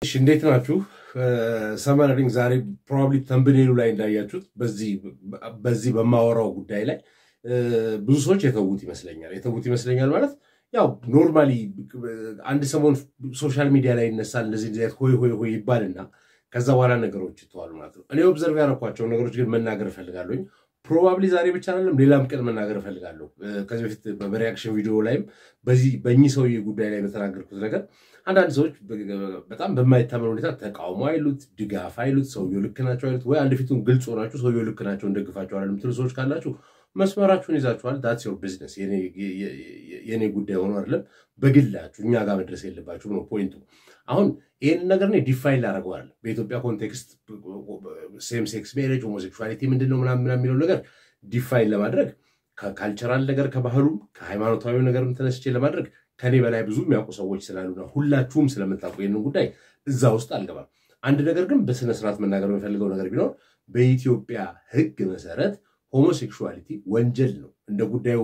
እሺ እንዴት ናችሁ? ሰመረሪንግ ዛሬ ፕሮባብሊ ተንብኔሉ ላይ እንዳያችሁት በዚህ በማወራው ጉዳይ ላይ ብዙ ሰዎች የተዉት ይመስለኛል። የተዉት ይመስለኛል ማለት ያው ኖርማሊ አንድ ሰሞን ሶሻል ሚዲያ ላይ ይነሳል እንደዚህ እንደዚህ ሆይ ሆይ ሆይ ይባልና ከዛ በኋላ ነገሮች ይተዋሉ ማለት ነው። እኔ ኦብዘርቭ ያደረኳቸው ነገሮች ግን መናገር እፈልጋለሁኝ። ፕሮባብሊ ዛሬ ብቻ አይደለም ሌላም ቀን መናገር እፈልጋለሁ። ከዚህ በፊት በሪያክሽን ቪዲዮ ላይም በዚህ በእኚህ ሰውዬ ጉዳይ ላይ በተናገርኩት ነገር አንዳንድ ሰዎች በጣም በማይታመን ሁኔታ ተቃውሞ አይሉት፣ ድጋፍ አይሉት፣ ሰውየው ልክ ናቸው አይሉት፣ ወይ አንድ ፊቱን ግልጽ ሆናችሁ ሰውየው ልክ ናቸው እንደግፋቸዋል የምትሉ ሰዎች ካላችሁ መስመራችሁን ይዛችኋል። ዳትስ ዮር ቢዝነስ። የኔ ጉዳይ ሆኖ አይደለም በግላችሁ እኛ ጋር መድረስ የለባችሁ ነው ፖይንቱ። አሁን ይህን ነገር እኔ ዲፋይን ላደርገዋል በኢትዮጵያ ኮንቴክስት ሴም ሴክስ ሜሬጅ ሆሞሴክሹዋሊቲ ምንድን ነው ምናምን የሚለው ነገር ዲፋይን ለማድረግ ከካልቸራል ነገር ከባህሉም ከሃይማኖታዊ ነገርም ተነስቼ ለማድረግ ከኔ በላይ ብዙ የሚያውቁ ሰዎች ስላሉና ሁላችሁም ስለምታውቁ ይህንን ጉዳይ እዛ ውስጥ አልገባም። አንድ ነገር ግን በስነስርዓት መናገር የሚፈልገው ነገር ቢኖር በኢትዮጵያ ሕግ መሰረት ሆሞሴክሹዋሊቲ ወንጀል ነው። እንደ ጉዳዩ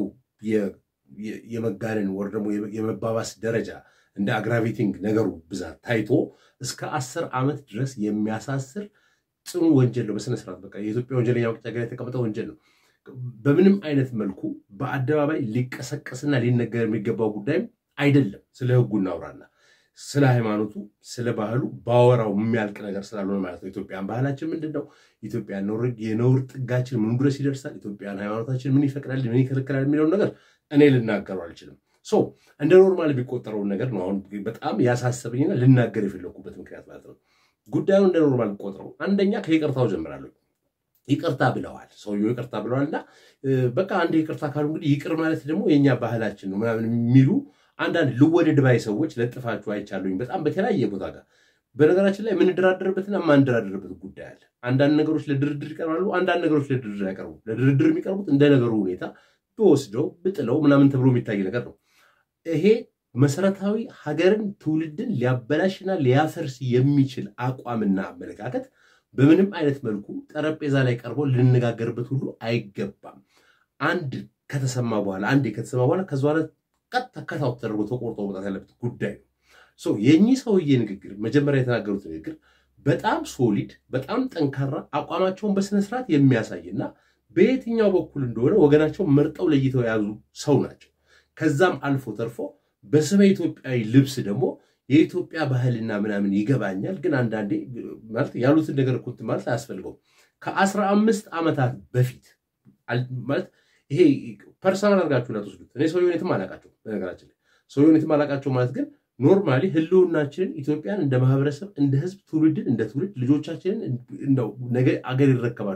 የመጋነን ወር ደግሞ የመባባስ ደረጃ እንደ አግራቬቲንግ ነገሩ ብዛት ታይቶ እስከ አስር ዓመት ድረስ የሚያሳስር ጽኑ ወንጀል ነው። በስነስርዓት በቃ የኢትዮጵያ ወንጀለኛ መቅጫ ጋር የተቀመጠ ወንጀል ነው። በምንም አይነት መልኩ በአደባባይ ሊቀሰቀስና ሊነገር የሚገባው ጉዳይም አይደለም። ስለ ህጉ እናውራና ስለ ሃይማኖቱ፣ ስለ ባህሉ ባወራው የሚያልቅ ነገር ስላልሆነ ማለት ነው። ኢትዮጵያን ባህላችን ምንድን ነው? ኢትዮጵያን የነውር ጥጋችን ምን ድረስ ይደርሳል? ኢትዮጵያን ሃይማኖታችን ምን ይፈቅዳል፣ ምን ይከለክላል የሚለውን ነገር እኔ ልናገሩ አልችልም። ሶ እንደ ኖርማል የሚቆጠረውን ነገር ነው አሁን በጣም ያሳሰበኝና ልናገር የፈለኩበት ምክንያት ማለት ነው። ጉዳዩን እንደ ኖርማል ቆጥረው አንደኛ ከይቅርታው ጀምራለሁ። ይቅርታ ብለዋል፣ ሰውየው ይቅርታ ብለዋል እና በቃ አንድ ይቅርታ ካሉ እንግዲህ ይቅር ማለት ደግሞ የእኛ ባህላችን ነው ምናምን የሚሉ አንዳንድ ልወደድ ባይ ሰዎች ለጥፋችሁ አይቻሉኝ በጣም በተለያየ ቦታ ጋር። በነገራችን ላይ የምንደራደርበትና የማንደራደርበት ጉዳይ አለ። አንዳንድ ነገሮች ለድርድር ይቀርባሉ፣ አንዳንድ ነገሮች ለድርድር አይቀርቡም። ለድርድር የሚቀርቡት እንደ ነገሩ ሁኔታ ብወስደው ብጥለው ምናምን ተብሎ የሚታይ ነገር ነው። ይሄ መሰረታዊ ሀገርን ትውልድን ሊያበላሽና ሊያፈርስ የሚችል አቋምና አመለካከት በምንም አይነት መልኩ ጠረጴዛ ላይ ቀርቦ ልንነጋገርበት ሁሉ አይገባም። አንድ ከተሰማ በኋላ አንድ ከተሰማ በኋላ ከዚ በኋላ ቀጥ ተከታው ተደርጎ ተቆርጦ መውጣት ያለበት ጉዳይ ነው። የእኚህ ሰውዬ ንግግር መጀመሪያ የተናገሩት ንግግር በጣም ሶሊድ፣ በጣም ጠንካራ አቋማቸውን በስነስርዓት የሚያሳይና በየትኛው በኩል እንደሆነ ወገናቸው መርጠው ለይተው የያዙ ሰው ናቸው። ከዛም አልፎ ተርፎ በስመ ኢትዮጵያዊ ልብስ ደግሞ የኢትዮጵያ ባህልና ምናምን ይገባኛል፣ ግን አንዳንዴ ማለት ያሉትን ነገር እኮ እንትን ማለት አያስፈልገውም። ከአስራ አምስት ዓመታት በፊት ማለት ይሄ ፐርሰናል አድርጋችሁ እንዳትወስዱት። እኔ ሰውየውን የትም አላውቃቸው፣ በነገራችን ላይ ሰውየውን የትም አላውቃቸው ማለት ግን ኖርማሊ ህልውናችንን ኢትዮጵያን እንደ ማህበረሰብ እንደ ህዝብ ትውልድን እንደ ትውልድ ልጆቻችንን ነገ አገር ይረከባሉ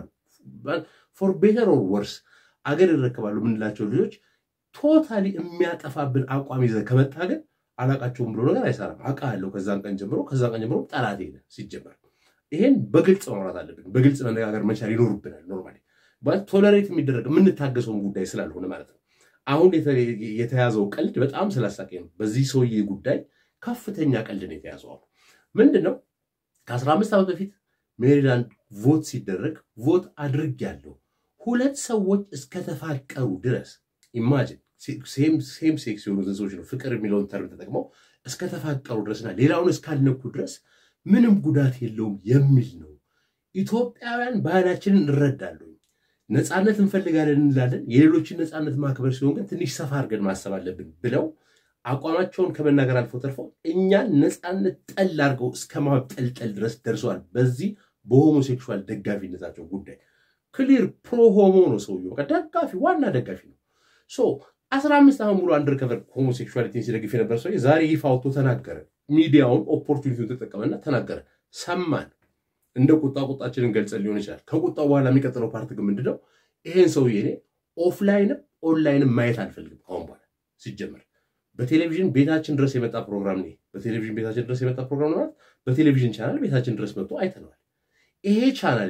ፎር ቤተር ኦር ወርስ አገር ይረከባሉ የምንላቸው ልጆች ቶታሊ የሚያጠፋብን አቋም ይዘህ ከመጣ ግን አላቃቸውም ብሎ ነገር አይሰራም። አውቃለሁ ከዛን ቀን ጀምሮ ከዛን ቀን ጀምሮ ጠላት ሄደ ሲጀመር። ይሄን በግልጽ ማውራት አለብን። በግልጽ መነጋገር መቻል ይኖርብናል። ኖርማሊ ቶለሬት የሚደረግ የምንታገሰውን ጉዳይ ስላልሆነ ማለት ነው። አሁን የተያዘው ቀልድ በጣም ስላሳቀኝ ነው። በዚህ ሰውዬ ጉዳይ ከፍተኛ ቀልድ ነው የተያዘው። አሁን ምንድን ነው ከአስራ አምስት ዓመት በፊት ሜሪላንድ ቮት ሲደረግ ቮት አድርጌያለሁ ሁለት ሰዎች እስከተፋቀሩ ድረስ ኢማጂን ሴም ሴክስ የሆኑትን ሰዎች ነው ፍቅር የሚለውን ተርም ተጠቅመው እስከተፋቀሩ ድረስና ሌላውን እስካልነኩ ድረስ ምንም ጉዳት የለውም የሚል ነው። ኢትዮጵያውያን ባህላችንን እንረዳለን፣ ነፃነት እንፈልጋለን እንላለን። የሌሎችን ነፃነት ማክበር ሲሆን ግን ትንሽ ሰፋ አድርገን ማሰብ አለብን ብለው አቋማቸውን ከመናገር አልፎ ተርፈው እኛን ነፃነት ጠል አድርገው እስከ ማብጠልጠል ድረስ ደርሰዋል። በዚህ በሆሞሴክሹዋል ደጋፊነታቸው ጉዳይ ክሊር ፕሮ ሆሞ ነው ሰውየው፣ ደጋፊ ዋና ደጋፊ ነው። ሶ አስራ አምስት ዓመት ሙሉ አንደር ከቨር ሆሞሴክሹዋሊቲን ሲደግፍ የነበረ ሰው ዛሬ ይፋ ወጥቶ ተናገረ። ሚዲያውን ኦፖርቹኒቲውን ተጠቀመና ተናገረ። ሰማን። እንደ ቁጣ ቁጣችንን ገልጸን ሊሆን ይችላል። ከቁጣው በኋላ የሚቀጥለው ፓርት ግን ምንድነው? ይሄን ሰውዬ እኔ ኦፍላይንም ኦንላይንም ማየት አልፈልግም ከአሁን በኋላ ሲጀመር በቴሌቪዥን ቤታችን ድረስ የመጣ ፕሮግራም ነው። በቴሌቪዥን ቤታችን ድረስ የመጣ ፕሮግራም ማለት በቴሌቪዥን ቻናል ቤታችን ድረስ መጥቶ አይተነዋል። ይሄ ቻናል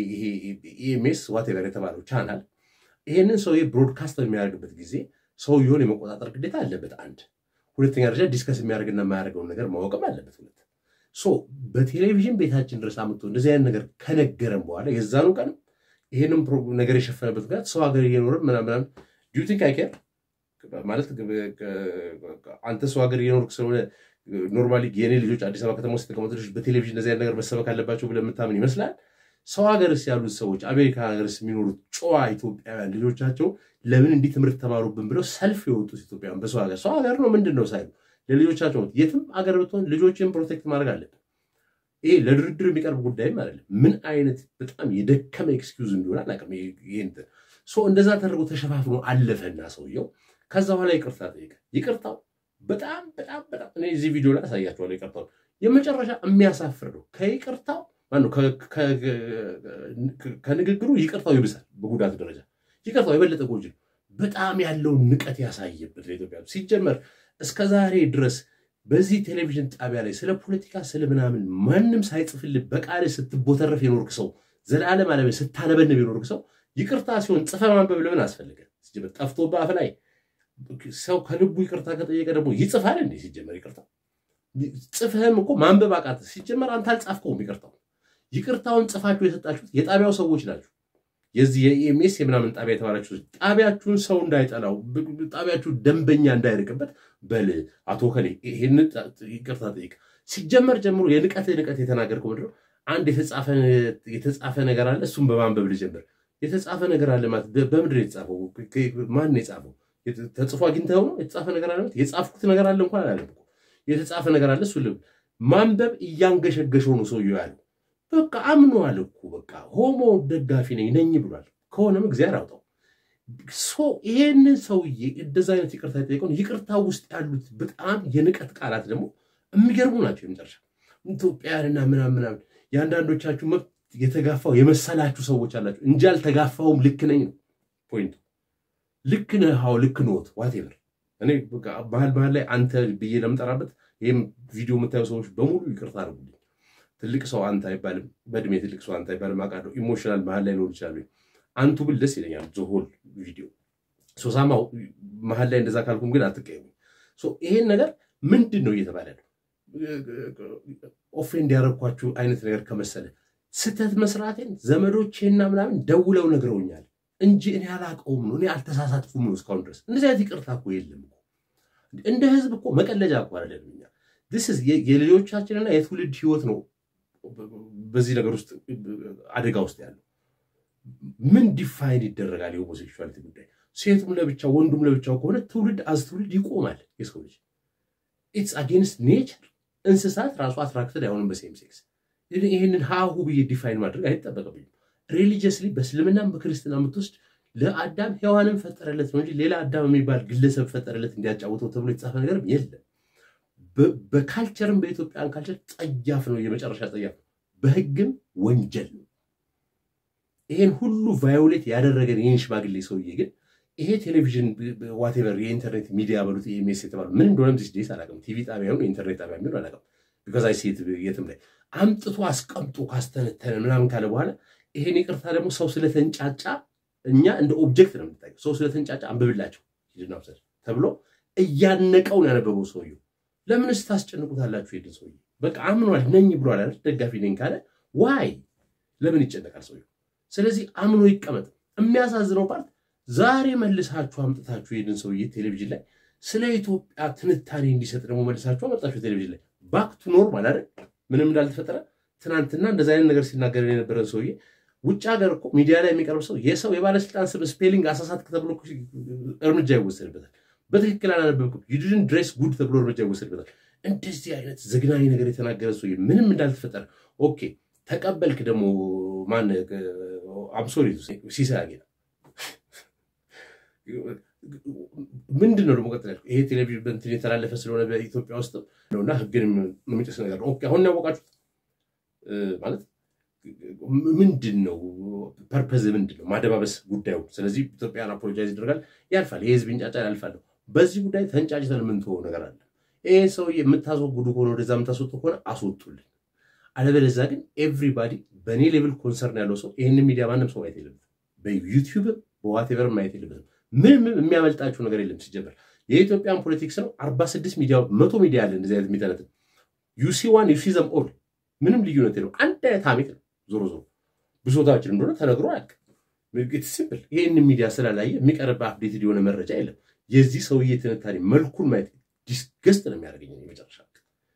ኢኤምኤስ ዋቴቨር የተባለው ቻናል ይሄንን ሰውዬ ብሮድካስት በሚያደርግበት ጊዜ ሰውየውን የመቆጣጠር ግዴታ አለበት። አንድ ሁለተኛ ደረጃ ዲስከስ የሚያደርግና የማያደርገውን ነገር ማወቅም አለበት። ሁለት ሶ በቴሌቪዥን ቤታችን ድረስ አምጥቶ እንደዚህ አይነት ነገር ከነገረን በኋላ የዛኑ ቀንም ይሄንም ነገር የሸፈነበት ጋር ሰው ሀገር እየኖረ ምናምን ዲዩ ቲንክ አይ ኬር ማለት አንተ ሰው ሀገር እየኖርክ ስለሆነ ኖርማሊ የኔ ልጆች አዲስ አበባ ከተማ ውስጥ የተቀመጡ ልጆች በቴሌቪዥን እንደዚህ አይነት ነገር መሰበክ አለባቸው ብለህ የምታምን ይመስላል። ሰው ሀገርስ ያሉት ሰዎች አሜሪካ ሀገርስ የሚኖሩት ጨዋ ኢትዮጵያውያን ልጆቻቸው ለምን እንዲህ ትምህርት ተማሩብን ብለው ሰልፍ የወጡት ኢትዮጵያውያን በሰው ሀገር ሰው ሀገር ነው ምንድን ነው ሳይሉ ለልጆቻቸው የትም ሀገር ብትሆን ልጆችን ፕሮቴክት ማድረግ አለብን። ይሄ ለድርድር የሚቀርብ ጉዳይም አይደለም። ምን አይነት በጣም የደከመ ኤክስኪውዝ እንደሆነ አላውቅም። ይህን እንደዛ ተደርጎ ተሸፋፍኖ አለፈና ሰውየው ከዛ በኋላ ይቅርታ ጠይቀ። ይቅርታው በጣም በጣም በጣም እኔ እዚህ ቪዲዮ ላይ አሳያቸዋለሁ። ይቅርታው የመጨረሻ የሚያሳፍር ነው። ከይቅርታው ማነው ከንግግሩ ይቅርታው ይብሳል በጉዳት ደረጃ። ይቅርታው የበለጠ ጎጂ ነው። በጣም ያለውን ንቀት ያሳየበት ለኢትዮጵያ ሲጀመር እስከ ዛሬ ድረስ በዚህ ቴሌቪዥን ጣቢያ ላይ ስለ ፖለቲካ ስለ ምናምን ማንም ሳይጽፍልህ በቃል ስትቦተረፍ የኖርክ ሰው ዘላለም አለ ስታነበንብ የኖርክ ሰው ይቅርታ ሲሆን ጽፈ ማንበብ ለምን አስፈልገ? ጠፍቶ በአፍ ላይ ሰው ከልቡ ይቅርታ ከጠየቀ ደግሞ ይጽፋል እንዴ? ሲጀመር ይቅርታ ጽፍህም እኮ ማንበብ አቃት። ሲጀመር አንተ አልጻፍከውም። ይቅርታው ይቅርታውን ጽፋችሁ የሰጣችሁት የጣቢያው ሰዎች ናቸው። የዚህ የኢኤምኤስ የምናምን ጣቢያ የተባላችሁ ጣቢያችሁን ሰው እንዳይጠላው ጣቢያችሁ ደንበኛ እንዳይርቅበት በል አቶ ከሌ ይህን ይቅርታ ጠይቅ። ሲጀመር ጀምሮ የንቀት ንቀት የተናገርከው ምንድን ነው? አንድ የተጻፈ ነገር አለ። እሱም በማንበብ ልጀምር። የተጻፈ ነገር አለ ማለት በምንድን ነው የተጻፈው? ማን ነው የጻፈው? ተጽፎ አግኝተኸው ነው የተጻፈ ነገር አለ? የጻፍኩት ነገር አለ እንኳን አላለም። የተጻፈ ነገር አለ። እሱ ማንበብ እያንገሸገሸው ነው ሰውየው ያለው። በቃ አምኗል እኮ በቃ ሆሞ ደጋፊ ነኝ ነኝ ብሏል። ከሆነም እግዚአብሔር አውጣው። ይሄንን ሰውዬ እንደዛ አይነት ይቅርታ የጠየቀውን ይቅርታ ውስጥ ያሉት በጣም የንቀት ቃላት ደግሞ የሚገርሙ ናቸው። የመጨረሻ ኢትዮጵያውያንና ምናምን ምናምን የአንዳንዶቻችሁ መብት የተጋፋው የመሰላችሁ ሰዎች አላችሁ እንጂ አልተጋፋውም። ልክ ነኝ ነው ፖይንቱ። ልክ ነህ፣ አዎ ልክ ነዎት፣ ዋቴቨር። እኔ ባህል ባህል ላይ አንተ ብዬ ለምጠራበት ይህም ቪዲዮ የምታዩ ሰዎች በሙሉ ይቅርታ አድርጉልኝ። ትልቅ ሰው አንተ አይባልም፣ በእድሜ ትልቅ ሰው አንተ አይባልም። አውቃለሁ ኢሞሽናል መሀል ላይ ሊሆን ይችላሉ። አንቱ ብል ደስ ይለኛል። ዞሆል ቪዲዮ ሶሳማው መሀል ላይ እንደዛ ካልኩም ግን አትቀየሙ። ይሄን ነገር ምንድን ነው እየተባለ ነው? ኦፌንድ ያደረግኳችሁ አይነት ነገር ከመሰለ ስህተት መስራቴን ዘመዶቼና ምናምን ደውለው ነግረውኛል እንጂ እኔ አላውቀውም ነው እኔ አልተሳሳትኩም ነው እስካሁን ድረስ። እንደዚህ አይነት ይቅርታ እኮ የለም እኮ እንደ ህዝብ እኮ መቀለጃ እኮ አይደለም። እኛ የልጆቻችንና የትውልድ ህይወት ነው በዚህ ነገር ውስጥ አደጋ ውስጥ ያለው። ምን ዲፋይን ይደረጋል የሆሞሴክሹዋሊቲ ጉዳይ? ሴቱም ለብቻው ወንዱም ለብቻው ከሆነ ትውልድ አዝ ትውልድ ይቆማል። የሰው ልጅ ኢትስ አጌንስት ኔቸር። እንስሳት ራሱ አትራክትድ አይሆንም በሴም ሴክስ። ይህንን ሀሁ ብዬ ዲፋይን ማድረግ አይጠበቅብኝም። ሪሊጂየስሊ በእስልምናም በክርስትና የምትወስድ ለአዳም ሔዋንን ፈጠረለት ነው እንጂ ሌላ አዳም የሚባል ግለሰብ ፈጠረለት እንዲያጫውተው ተብሎ የተጻፈ ነገርም የለም። በካልቸርም በኢትዮጵያን ካልቸር ጸያፍ ነው፣ የመጨረሻ ጸያፍ ነው። በህግም ወንጀል ነው። ይሄን ሁሉ ቫዮሌት ያደረገን ይህን ሽማግሌ ሰውዬ ግን ይሄ ቴሌቪዥን ዋቴቨር የኢንተርኔት ሚዲያ በሉት ኤምኤስ የተባሉ ምን እንደሆነም ዚስ ዴይስ አላውቅም። ቲቪ ጣቢያ ሆነ ኢንተርኔት ጣቢያ የሚሆን አላውቅም። ቢካዝ አይ ሴት የትም ላይ አምጥቶ አስቀምጦ ካስተነተነ ምናምን ካለ በኋላ ይሄን ይቅርታ ደግሞ ሰው ስለተንጫጫ እኛ እንደ ኦብጀክት ነው የምንታየው። ሰው ስለተንጫጫ አንብብላቸው ሂድና ውሰድ ተብሎ እያነቀውን ያነበበው ሰውየው ለምንስ ታስጨንቁታላችሁ? ሄድን ሰውዬ በቃ አምኗል ነኝ ብሏል አይደል? ደጋፊ ነኝ ካለ ዋይ ለምን ይጨነቃል ሰውየው? ስለዚህ አምኖ ይቀመጥ። የሚያሳዝነው ፓርት ዛሬ መልሳችሁ አምጥታችሁ ሄድን ሰውዬ ቴሌቪዥን ላይ ስለ ኢትዮጵያ ትንታኔ እንዲሰጥ ደግሞ መልሳችሁ አመጣችሁ ቴሌቪዥን ላይ ባክ ቱ ኖርማል አይደል? ምንም እንዳልተፈጠረ ትናንትና እንደዚ አይነት ነገር ሲናገር የነበረን ሰውዬ ውጭ ሀገር እኮ ሚዲያ ላይ የሚቀርብ ሰው የሰው የባለስልጣን ስም ስፔሊንግ አሳሳት ተብሎ እርምጃ ይወሰድበታል። በትክክል አላነበብኩም ዩዲድን ድሬስ ጉድ ተብሎ እርምጃ ይወሰድበታል። እንደዚህ አይነት ዘግናኝ ነገር የተናገረ ሰው ምንም እንዳልተፈጠረ ኦኬ ተቀበልክ። ደግሞ ማን አምሶሪ ሲሳይ አጌና ምንድን ነው ደግሞ ቀጥል ይሄ ቴሌቪዥን በእንትን የተላለፈ ስለሆነ በኢትዮጵያ ውስጥ ነውና ህግን የሚጥስ ነገር ነው። አሁን ያወቃችሁት ማለት ምንድን ነው ፐርፐዝ ምንድን ነው? ማደባበስ ጉዳዩ። ስለዚህ ኢትዮጵያን አፖሎጃይዝ ይደረጋል፣ ያልፋል። የህዝብ እንጫጫ ያልፋለሁ። በዚህ ጉዳይ ተንጫጭተን የምንተወው ነገር አለ። ይሄ ሰው የምታስወግዱ ከሆነ ወደዛ የምታስወጡ ከሆነ አስወጡልን። አለበለዚያ ግን ኤቭሪባዲ በእኔ ሌቭል ኮንሰርን ያለው ሰው ይህን ሚዲያ ማንም ሰው ማየት የለበትም። በዩቲዩብም በዋቴቨርም ማየት የለበትም። ምንም የሚያመልጣችሁ ነገር የለም። ሲጀመር የኢትዮጵያን ፖለቲክስ ነው። አርባ ስድስት ሚዲያ መቶ ሚዲያ አለ እንደዚህ አይነት የሚተነትን ዩሲ ዋን ዩሲ ዘም ኦል ምንም ልዩነት የለው። አንድ አይነት ሀሜት ነው። ዞሮ ዞሮ ብሶታችን እንደሆነ ተነግሮ አያልቅም። ሲምፕል ይህን ሚዲያ ስላላየ የሚቀርብ አፕዴትድ የሆነ መረጃ የለም። የዚህ ሰውዬ ትንታኔ መልኩን ማየት ዲስገስት ነው የሚያደርገኝ መጨረሻ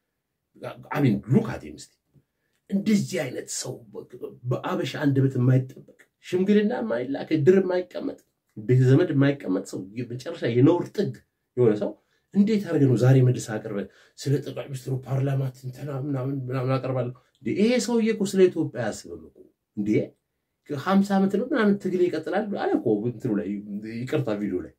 አሚን ሉካት ምስት እንደዚህ አይነት ሰው በአበሻ አንደበት የማይጠበቅ ሽምግልና የማይላክ ድር የማይቀመጥ ቤተ ዘመድ የማይቀመጥ ሰው መጨረሻ የነውር ጥግ የሆነ ሰው እንዴት አድርገህ ነው ዛሬ መልስ አቅርበህ ስለ ጠቅላይ ሚኒስትሩ ፓርላማ ትንተና ምናምን ምናምን አቀርባለሁ? ይሄ ሰውዬ እኮ ስለ ኢትዮጵያ አያስብም እኮ እንዴ! ሀምሳ ዓመት ነው ምናምን ትግል ይቀጥላል አለ እኮ እንትኑ ላይ ይቅርታ፣ ቪዲዮ ላይ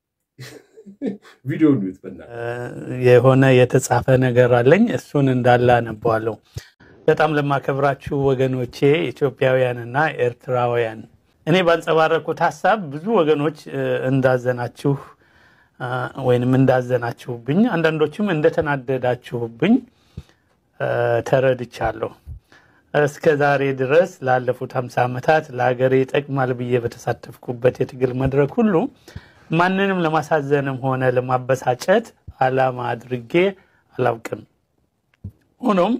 ቪዲዮ ኒት በና የሆነ የተጻፈ ነገር አለኝ። እሱን እንዳለ አነበዋለሁ። በጣም ለማከብራችሁ ወገኖቼ ኢትዮጵያውያንና ኤርትራውያን እኔ ባንጸባረኩት ሀሳብ ብዙ ወገኖች እንዳዘናችሁ ወይንም እንዳዘናችሁብኝ አንዳንዶችም እንደተናደዳችሁብኝ ተረድቻለሁ። እስከ ዛሬ ድረስ ላለፉት ሀምሳ ዓመታት ለሀገሬ ይጠቅማል ብዬ በተሳተፍኩበት የትግል መድረክ ሁሉ ማንንም ለማሳዘንም ሆነ ለማበሳጨት ዓላማ አድርጌ አላውቅም። ሆኖም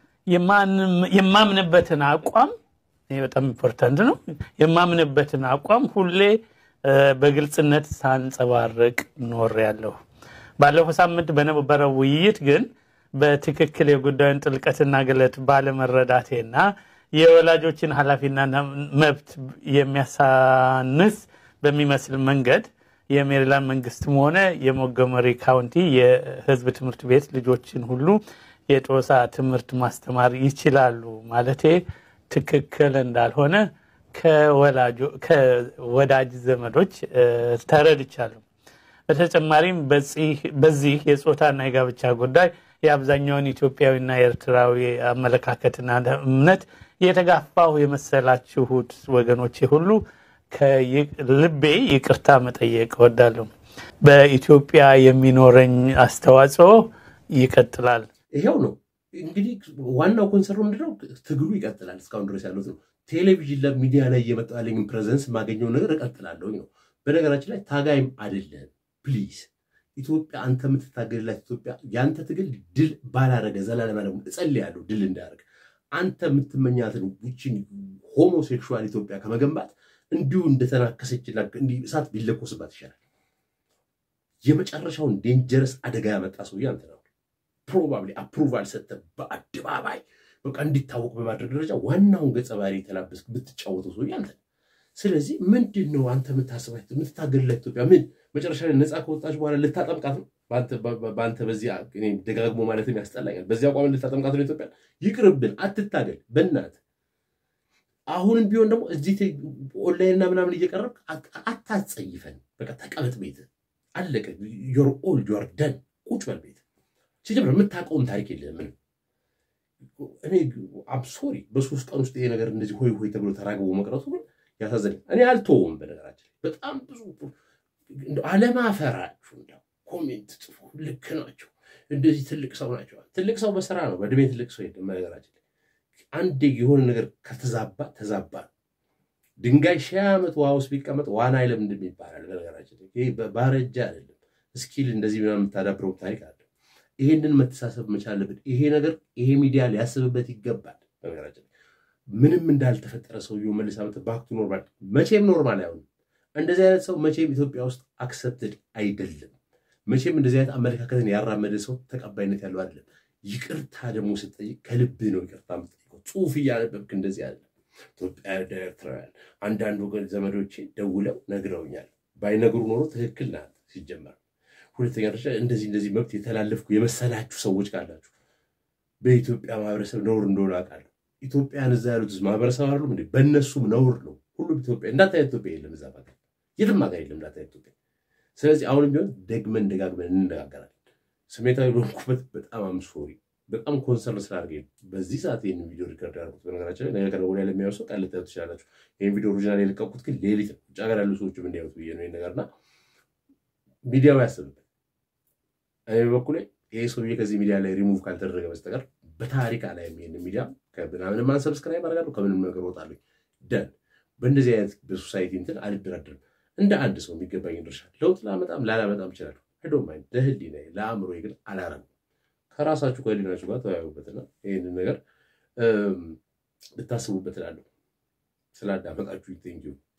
የማምንበትን አቋም በጣም ኢምፖርታንት ነው። የማምንበትን አቋም ሁሌ በግልጽነት ሳንጸባርቅ ኖሬያለሁ። ባለፈው ሳምንት በነበረው ውይይት ግን በትክክል የጉዳዩን ጥልቀትና ግለት ባለመረዳቴና የወላጆችን ኃላፊና መብት የሚያሳንስ በሚመስል መንገድ የሜሪላንድ መንግስትም ሆነ የሞንጎመሪ ካውንቲ የሕዝብ ትምህርት ቤት ልጆችን ሁሉ የጦሳ ትምህርት ማስተማር ይችላሉ ማለቴ ትክክል እንዳልሆነ ከወዳጅ ዘመዶች ተረድቻለሁ። በተጨማሪም በዚህ የጾታና የጋብቻ ጉዳይ የአብዛኛውን ኢትዮጵያዊና ኤርትራዊ አመለካከትና እምነት የተጋፋሁ የመሰላችሁት ወገኖቼ ሁሉ ከልቤ ይቅርታ መጠየቅ እወዳለሁ። በኢትዮጵያ የሚኖረኝ አስተዋጽኦ ይቀጥላል። ይሄው ነው እንግዲህ ዋናው ኮንሰርኑ ምንድነው? ትግሉ ይቀጥላል። እስካሁን ድረስ ያሉት ነው። ቴሌቪዥን ለሚዲያ ላይ እየመጣ ያለኝን ፕሬዘንስ የማገኘው ነገር እቀጥላለሁ ነው። በነገራችን ላይ ታጋይም አይደለም። ፕሊዝ ኢትዮጵያ አንተ የምትታገልላት ኢትዮጵያ የአንተ ትግል ድል ባላረገ ዘላለም ደግሞ እጸልያለሁ ድል እንዳያደርግ አንተ የምትመኛትን ውችን ሆሞሴክሹዋል ኢትዮጵያ ከመገንባት እንዲሁ እንደተናከሰችና እሳት ቢለኮስባት ይሻላል። የመጨረሻውን ዴንጀረስ አደጋ ያመጣ ሰውዬ አንተ ነው። ፕሮባብሊ አፕሩቫል ሰጥተህ በአደባባይ በቃ እንዲታወቅ በማድረግ ደረጃ ዋናውን ገጸ ባህሪ የተላበስክ ብትጫወተው ሰውዬ አንተ ነው። ስለዚህ ምንድን ነው አንተ የምታስባት የምትታገልላት ኢትዮጵያ ምን መጨረሻ ላይ ነፃ ከወጣች በኋላ ልታጠምቃት ነው? በአንተ በዚህ ደጋግሞ ማለትም ያስጠላኛል። በዚህ አቋም ልታጠምቃት ነው ኢትዮጵያ? ይቅርብን፣ አትታገል በእናትህ። አሁንም ቢሆን ደግሞ እዚህ ኦንላይንና ምናምን እየቀረብክ አታጸይፈን። በቃ ተቀመጥ ቤት አለቀ። ዮር ኦልድ ዮር ደን ቁጭ በል ቤት። ሲጀምር የምታውቀውም ታሪክ የለም ምንም። እኔ አም ሶሪ በሶስት ቀን ውስጥ ይሄ ነገር እንደዚህ ሆይ ሆይ ተብሎ ተራግቦ መቅረቱ ግን ያሳዘኝ። እኔ አልተወውም። በነገራችን በጣም ብዙ አለማፈራችሁ እንደው ኮሜንት ጽፉ። ልክ ናቸው፣ እንደዚህ ትልቅ ሰው ናቸው። ትልቅ ሰው በስራ ነው፣ በእድሜ ትልቅ ሰው የለም። በነገራችን አንዴ የሆነ ነገር ከተዛባ ተዛባ ነው። ድንጋይ ሺህ ዓመት ውሃ ውስጥ ቢቀመጥ ዋና አይለምድም ይባላል። በነገራችን ይሄ ባረጃ አይደለም፣ እስኪል እንደዚህ ምናምን የምታዳብረው ታሪክ አለ። ይሄንን መተሳሰብ መቻል አለብን። ይሄ ነገር ይሄ ሚዲያ ሊያስብበት ይገባል። በነገራችን ምንም እንዳልተፈጠረ ሰውየው መልስ ዓመት ባክቱ ኖርማል መቼም ኖርማል አይሆንም። እንደዚህ አይነት ሰው መቼም ኢትዮጵያ ውስጥ አክሰፕትድ አይደለም። መቼም እንደዚህ አይነት አመለካከትን ያራመደ ሰው ተቀባይነት ያለው አይደለም። ይቅርታ ደግሞ ስጠይቅ ከልብህ ነው ይቅርታ የምትጠይቀው። ጽሁፍ እያነበብክ እንደዚህ አይደለም። ኢትዮጵያ ኤርትራውያን አንዳንድ ወገን ዘመዶቼ ደውለው ነግረውኛል። ባይነግሩ ኖሮ ትክክል ናት ሲጀመር። ሁለተኛ ደረጃ እንደዚህ እንደዚህ መብት የተላለፍኩ የመሰላችሁ ሰዎች ካላችሁ በኢትዮጵያ ማህበረሰብ ነውር እንደሆነ አውቃለሁ። ኢትዮጵያን እዛ ያሉት ማህበረሰብ አሉ እንዴ? በእነሱም ነውር ነው። ሁሉም ኢትዮጵያ እንዳታይ ኢትዮጵያ የለም እዛ ሀገር የትም ሀገር የለም እንዳታይ ኢትዮጵያ። ስለዚህ አሁንም ቢሆን ደግመን ደጋግመን እንነጋገራለን። ስሜታዊ በሆንኩበት በጣም አምሶሪ በጣም ኮንሰርን ስላደርገኝ በዚህ ሰዓት ይህን ቪዲዮ ሪከርድ ያደርጉት። በነገራችን ላይ ነገ ከነገ ወዲያ ለሚያዩ ሰው ቃል ልታዩት ትችላላችሁ። ይህን ቪዲዮ ኦሪጂናል የለቀቁት ግን ሌሊት ነው። ውጭ ሀገር ያሉ ሰዎችም እንዲያዩት ብዬ ነው ይህን ነገርና ሚዲያው ያስብበት። እኔ በበኩሌ ይህ ሰውዬ ከዚህ ሚዲያ ላይ ሪሙቭ ካልተደረገ በስተቀር በታሪክ ላይ የሚሄን ሚዲያ ከምናምንም ማን ሰብስክራይብ አደርጋለሁ ከምንም ነገር እወጣለሁ። ደን በእንደዚህ አይነት በሶሳይቲ እንትን አልደራደርም። እንደ አንድ ሰው የሚገባኝ ድርሻ ለውጥ ላመጣም ላላመጣም እችላለሁ። ሄዶም አይ ለህሊና ለአእምሮ ግን አላረም። ከራሳችሁ ከህሊናችሁ ጋር ተወያዩበትና ይህንን ነገር ብታስቡበት እላለሁ። ስላዳመጣችሁ ቴንኪው